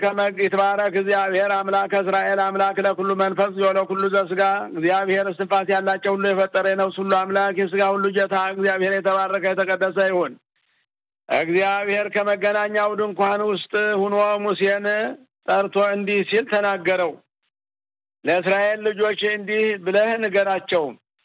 ይትባረክ እግዚአብሔር አምላክ እስራኤል አምላክ ለኩሉ መንፈስ ለኩሉ ዘስጋ እግዚአብሔር እስትንፋስ ያላቸው ሁሉ የፈጠረ የነፍስ ሁሉ አምላክ የስጋ ሁሉ ጌታ እግዚአብሔር የተባረከ የተቀደሰ ይሁን። እግዚአብሔር ከመገናኛው ድንኳን ውስጥ ሁኖ ሙሴን ጠርቶ እንዲህ ሲል ተናገረው። ለእስራኤል ልጆች እንዲህ ብለህ ንገራቸው፣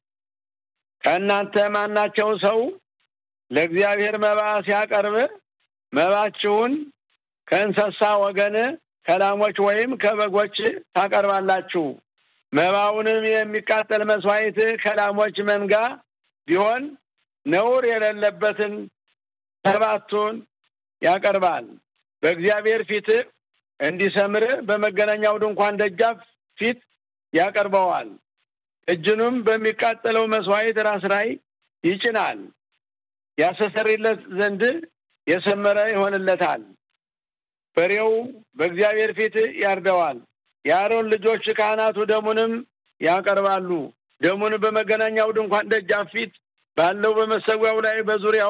ከእናንተ ማናቸው ሰው ለእግዚአብሔር መባ ሲያቀርብ መባችሁን ከእንስሳ ወገን ከላሞች ወይም ከበጎች ታቀርባላችሁ። መባውንም የሚቃጠል መስዋዕት ከላሞች መንጋ ቢሆን ነውር የሌለበትን ሰባቱን ያቀርባል። በእግዚአብሔር ፊት እንዲሰምር በመገናኛው ድንኳን ደጃፍ ፊት ያቀርበዋል። እጅኑም በሚቃጠለው መስዋዕት ራስ ላይ ይጭናል። ያስተሰርይለት ዘንድ የሰመረ ይሆንለታል። በሬው በእግዚአብሔር ፊት ያርደዋል። የአሮን ልጆች ካህናቱ ደሙንም ያቀርባሉ። ደሙን በመገናኛው ድንኳን ደጃፍ ፊት ባለው በመሰዊያው ላይ በዙሪያው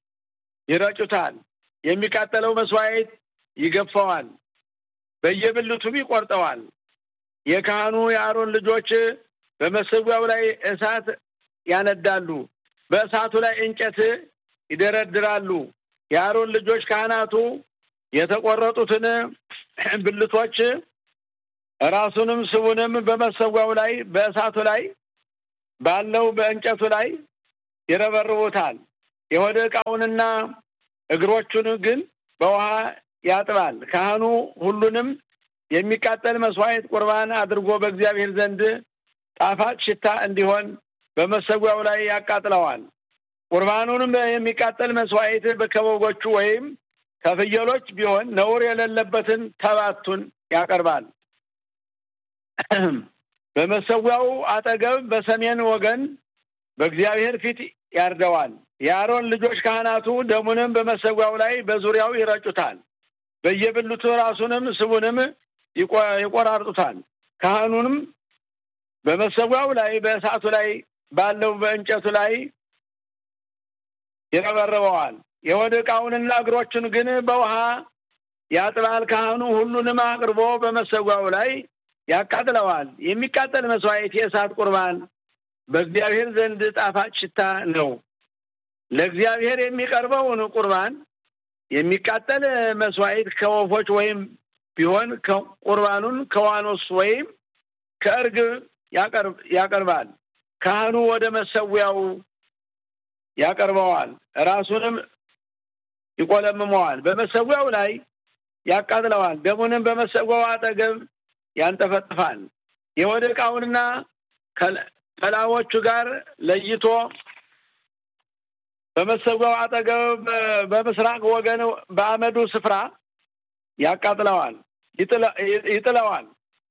ይረጩታል። የሚቃጠለው መስዋዕት ይገፋዋል፣ በየብልቱም ይቆርጠዋል። የካህኑ የአሮን ልጆች በመሰዊያው ላይ እሳት ያነዳሉ፣ በእሳቱ ላይ እንጨት ይደረድራሉ። የአሮን ልጆች ካህናቱ የተቆረጡትን ብልቶች ራሱንም ስቡንም በመሰዊያው ላይ በእሳቱ ላይ ባለው በእንጨቱ ላይ ይረበርቡታል። የሆደ ዕቃውንና እግሮቹን ግን በውሃ ያጥባል። ካህኑ ሁሉንም የሚቃጠል መስዋዕት ቁርባን አድርጎ በእግዚአብሔር ዘንድ ጣፋጭ ሽታ እንዲሆን በመሰዊያው ላይ ያቃጥለዋል። ቁርባኑንም የሚቃጠል መስዋዕት ከበጎቹ ወይም ከፍየሎች ቢሆን ነውር የሌለበትን ተባቱን ያቀርባል። በመሰዊያው አጠገብ በሰሜን ወገን በእግዚአብሔር ፊት ያርደዋል። የአሮን ልጆች ካህናቱ ደሙንም በመሰዊያው ላይ በዙሪያው ይረጩታል። በየብልቱ ራሱንም ስቡንም ይቆራርጡታል። ካህኑንም በመሰዊያው ላይ በእሳቱ ላይ ባለው በእንጨቱ ላይ ይረበርበዋል። የሆድ ዕቃውንና እግሮቹን ግን በውሃ ያጥባል። ካህኑ ሁሉንም አቅርቦ በመሰዊያው ላይ ያቃጥለዋል። የሚቃጠል መስዋዕት የእሳት ቁርባን በእግዚአብሔር ዘንድ ጣፋጭ ሽታ ነው። ለእግዚአብሔር የሚቀርበውን ቁርባን የሚቃጠል መስዋዕት ከወፎች ወይም ቢሆን ቁርባኑን ከዋኖስ ወይም ከእርግብ ያቀርባል። ካህኑ ወደ መሰዊያው ያቀርበዋል። ራሱንም ይቆለምመዋል። በመሰዊያው ላይ ያቃጥለዋል። ደሙንም በመሰዊያው አጠገብ ያንጠፈጥፋል። የሆድ ዕቃውንና ከላሞቹ ጋር ለይቶ በመሰዊያው አጠገብ በምስራቅ ወገን በአመዱ ስፍራ ያቃጥለዋል፣ ይጥለዋል።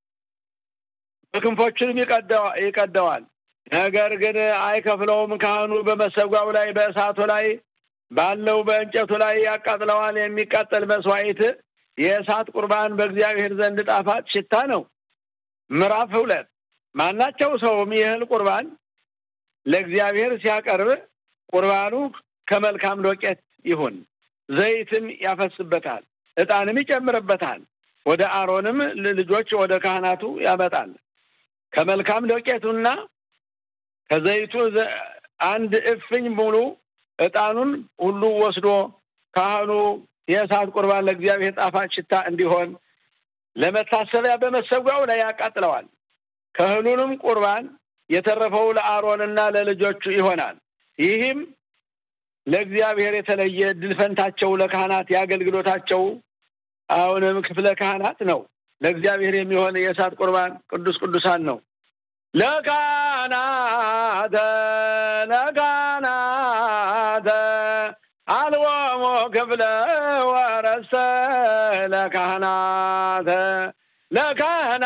በክንፎቹንም ይቀደዋል። ነገር ግን አይከፍለውም። ካህኑ በመሰዊያው ላይ በእሳቱ ላይ ባለው በእንጨቱ ላይ ያቃጥለዋል። የሚቃጠል መስዋዕት የእሳት ቁርባን በእግዚአብሔር ዘንድ ጣፋጭ ሽታ ነው። ምዕራፍ ሁለት ማናቸው ሰውም ይህል ቁርባን ለእግዚአብሔር ሲያቀርብ ቁርባኑ ከመልካም ዶቄት ይሁን፣ ዘይትም ያፈስበታል፣ ዕጣንም ይጨምርበታል። ወደ አሮንም ልጆች ወደ ካህናቱ ያመጣል። ከመልካም ዶቄቱና ከዘይቱ አንድ እፍኝ ሙሉ ዕጣኑን ሁሉ ወስዶ ካህኑ የእሳት ቁርባን ለእግዚአብሔር ጣፋጭ ሽታ እንዲሆን ለመታሰቢያ በመሰዊያው ላይ ያቃጥለዋል። ከእህሉንም ቁርባን የተረፈው ለአሮንና ለልጆቹ ይሆናል። ይህም ለእግዚአብሔር የተለየ ድል ፈንታቸው ለካህናት የአገልግሎታቸው አሁንም ክፍለ ካህናት ነው። ለእግዚአብሔር የሚሆን የእሳት ቁርባን ቅዱስ ቅዱሳን ነው። ለካህናተ ለካህናተ አልወሞ ክፍለ ወረሰ ለካህናተ ለካህና